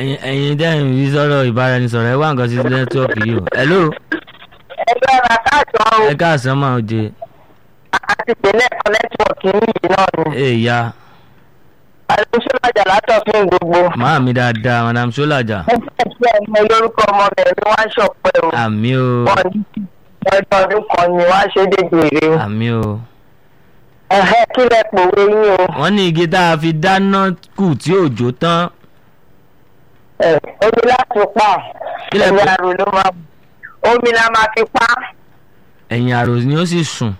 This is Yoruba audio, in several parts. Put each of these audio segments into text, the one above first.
ẹ̀yin ẹ̀yin dẹ́yìn yìí sọ̀rọ̀ ìbáraẹnisọ̀rọ̀ ẹ wá nǹkan sí nẹ́tíwọ́ọ̀kì yìí o. hello ẹgbẹ́ ra káàtó ẹ káàsán máa jẹ àti ìpínlẹ̀ kan nẹ́tíwọ̀kì yìí náà ni. èèyà àlùsọ́lájà látọ̀fin gbogbo. máa mi dáadáa madam solaja mo fẹ́ kí ọmọ lórúkọ ọmọ rẹ̀ ni wọ́n á ṣọ̀pẹ́ o. àmì o wọ́n ní ọjọ́ ọdún kan ni wọ́n á ṣe dégbèrè o. àmì o. ẹ̀hẹ́ kí lẹ pòwe yín o. wọ́n ní igi tá a fi dáná kù tí òjò tán ẹ̀ omi láti pa Kí lẹ ẹ̀yìn pè- àrò ló máa omi la máa fi pa ẹ̀yìn àrò ni ó sì sùn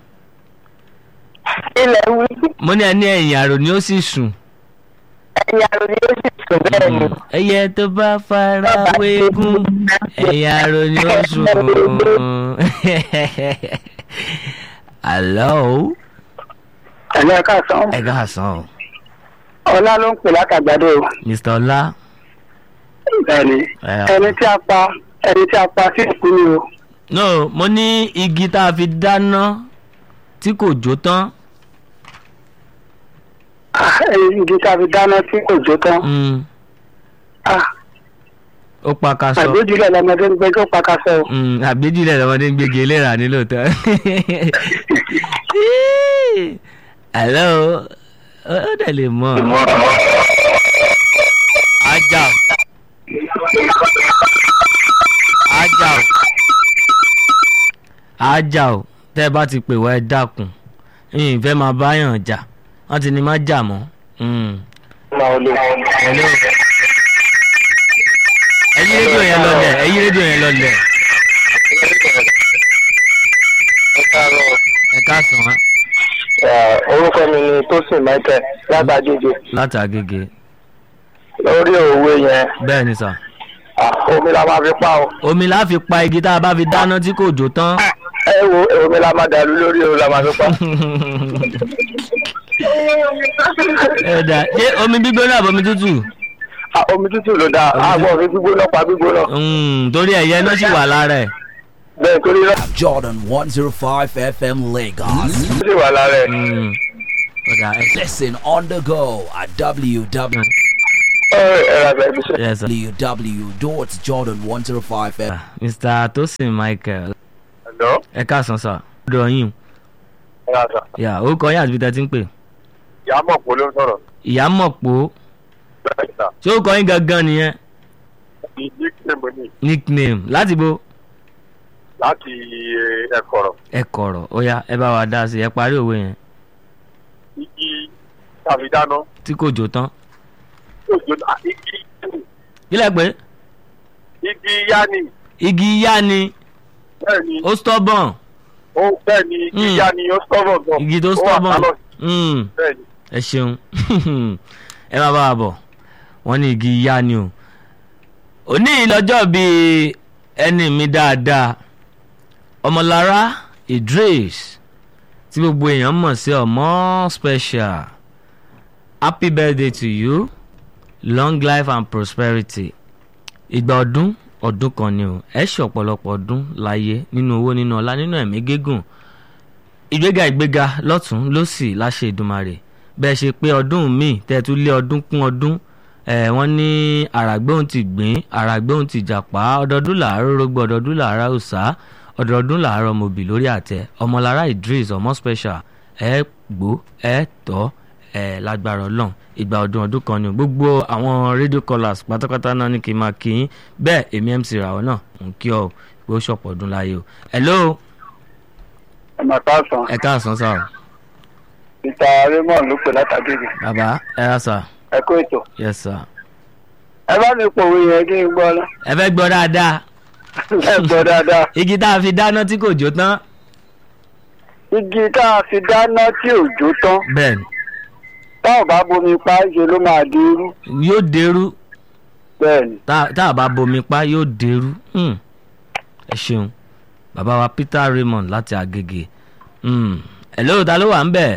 ilẹ̀ wí mo ní ẹni ẹ̀yìn àrò ni ó sì sùn ẹ̀yìn àrò ni ó sì sùn bẹ́ẹ̀ ni. ẹyẹ tó bá fara wégún ẹ̀yìn àrò ni ó sùn hello ẹ̀lẹ́ ẹ̀ka sàn ẹ káàsán o ọlá ló ń pè látàgbàdo mr ọlá bẹ́ẹ̀ni ẹ ẹni tí a pa ẹni tí a pa sí ìkú ni o. no mo ní igi tá a fi dáná tí kò jó tán Ah, igi tí a fi dáná tí kò jó tán. mm, Ah, ó pa ká sọ àgbéjúlẹ̀ lọmọdé ń gbẹ́jọ́ pakasẹ́ o. Mm, àgbéjìlẹ̀ lọ́mọdé ń gbégi eléra ní lóòótọ́ hello ó ó dẹ̀ lè mọ̀ ajá o ajá o ajá o tẹ́ ẹ bá ti pè wá ẹ dákun yìnyín fẹ́ máa báyàn jà wọ́n ti ní má jà mọ́. Mm. hello ẹyí rédíò yẹn lọlẹ̀ ẹyí rédíò yẹn lọlẹ̀ ẹ káàsán wá orúkọ mi ni tosin michael látàjèjì láti Agége lórí òwe yẹn bẹ́ẹ̀ ni sà ah, omi la máa fi pa o. omi la fi pa igi tá a bá fi dáná tí kò jó tán ẹ wo omi la máa dàlú lórí o la máa fi pa. ẹ dà ṣé omi gbígbóná àbọ̀ omi tútù Ah, omi tútù ló dáa àgbọ̀ fi gbígbóná pa gbígbóná. Mm, torí ẹ̀yẹ náà sì wà lára ẹ̀ bẹ́ẹ̀ torí náà Jordan 105 FM Lagos. ó sì wà lára ẹ̀. Mm. Ó dà, ẹ- Listen on the go at www. ẹ ẹ ra bẹ́ẹ̀ bí sọ. yes, sir. www.jordan105fm. Mr. Tosin Michael ẹ̀lọ́ ẹ káàsán sà ọ̀dọ̀ yín ẹ ra sà. yà orúkọ yín àti bí tẹ́ ti ń pè ìyá mọ̀ pé ló ń sọ̀rọ̀ ìyá mọ̀ pò bẹ́ẹ̀ sà. ṣé orúkọ yín gangan nìyẹn ìdí kìlẹ̀mù ni nickname láti bo láti ẹ̀kọ́rọ̀. ẹ kọ̀rọ̀ ó yá ẹ bá wa dá sí i ẹ parí òwe yẹn igi tàbí dáná tí kò jó tán yóò jóná igi kílẹ̀ pé igi yáni igi yá ni bẹ́ẹ̀ ni ó stubborn ó bẹ́ẹ̀ ni igi Mm. yáni ó stubborn gan. igi tó Ó wà stubborn callous, Mm, bẹ́ẹ̀ ni ẹ ṣeun ẹ má bá wa bọ̀ wọ́n ní igi yá ni o òní ìlọ́jọ́ bíi ẹni mi dáadáa ọmọlára Idris tí gbogbo èèyàn mọ̀ sí ọmọ special happy birthday to you long life and prosperity ìgbà ọdún ọdún kan ni o ẹ ṣe ọ̀pọ̀lọpọ̀ ọdún láyé nínú owó nínú ọlá nínú ẹ̀mí gígùn ìgbéga ìgbéga lọ́tún lọ́sì láṣẹ Èdùmàrè bẹ́ẹ̀ ṣe pé ọdún míì tẹ́tú lé ọdún kún ọdún ẹ̀ wọ́n ní àràgbéhùn ti gbìn àràgbéhùn ti jàpá ọdọọdún làárọ̀ rògbò ọdọọdún làárọ̀ òòsà ọdọọdún làárọ̀ mọ̀bì lórí àtẹ ọmọlára Idris ọmọ special ẹ gbó ẹ tọ́ ẹ lágbára Ọlọ́run ìgbà ọdún ọdún kan ni o. gbogbo àwọn radio callers pátápátá náà ní kí n máa kí yín bẹ́ẹ̀ èmi MC ràwọ̀ náà ń kí ọ pé ó ṣọ̀pọ̀ ọdún láyé o hello ẹ máa ká sàn. ẹ káàsán sáà o. mr raymond ló pè látàgége bàbá ẹ ra sà ẹ kó ètò. yes sir. ẹ bá mi pòwe yẹn kí n gbọ́ ná. ẹ fẹ́ gbọ́ dáadáa ẹ gbọ́ dáadáa. igi tá a fi dáná tí kò jó tán igi tá a fi dáná tí ò jó tán bẹ́ẹ̀ ni táwọn bá bomi pa ṣe ló máa di irú yóò dẹrú bẹ́ẹ̀ ni. tá tá a bá bomi pa yóò dẹrú Hmm. ẹ ṣeun bàbá wa Peter Raymond láti Agége Hmm. hello ta ló wà ń bẹ̀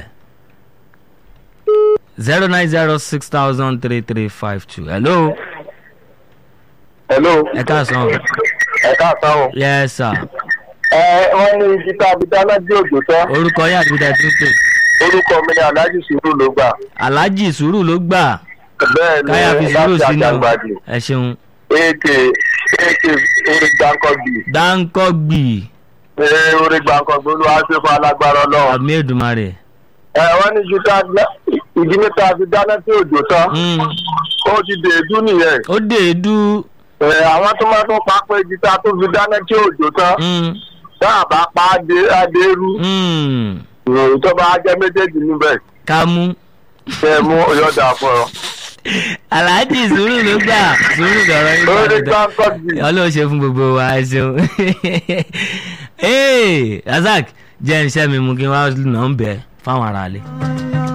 zero nine zero six thousand three three five two hello hello ẹ káàsán ẹ káàsán o. yes sir ẹ wọ́n ní igi tá a fi dáná tí ò jó tán orúkọ yín àti bíta tí ń pè orúkọ mi ni alhaji sùúrù ló gbà Alhaji sùúrù ló gbà bẹ́ẹ̀ ni káyà fi sùúrù láti sí náà àjàgbàdì ẹ ṣeun èkè èkè orí gbàǹkọ̀gbì dáńkọ́gbì ee orí gbàǹkọ̀gbì olúwa ṣe fún alágbára ọlọ́run. àmì èdùmarè ẹ wọ́n ní ju tá ìdí níta fi dáná tí òjò tán Mm, ó ti dèédú nìyẹn. ó dé èédú ẹ àwọn tó máa tún pa pé ìdí tá tó fi dáná tí òjò tán Mm, tá a bá pa á dé adéru mm, ìròyìn tó bá jẹ́ méjèèjì níbẹ̀ ká mú. kẹ́ ẹ mú ọyọ́dà fún ọ. aláàjì sùúrù ló gbà sùúrù lọ̀rọ̀ yín orí gbà gbàǹkọ̀gbì. ọlọ́run ṣe fún gbogbo wa ẹ ṣeun Hey, razak jẹ́ iṣẹ́ mi mú kí n wá nà ń bẹ̀ fáwọn aráalé.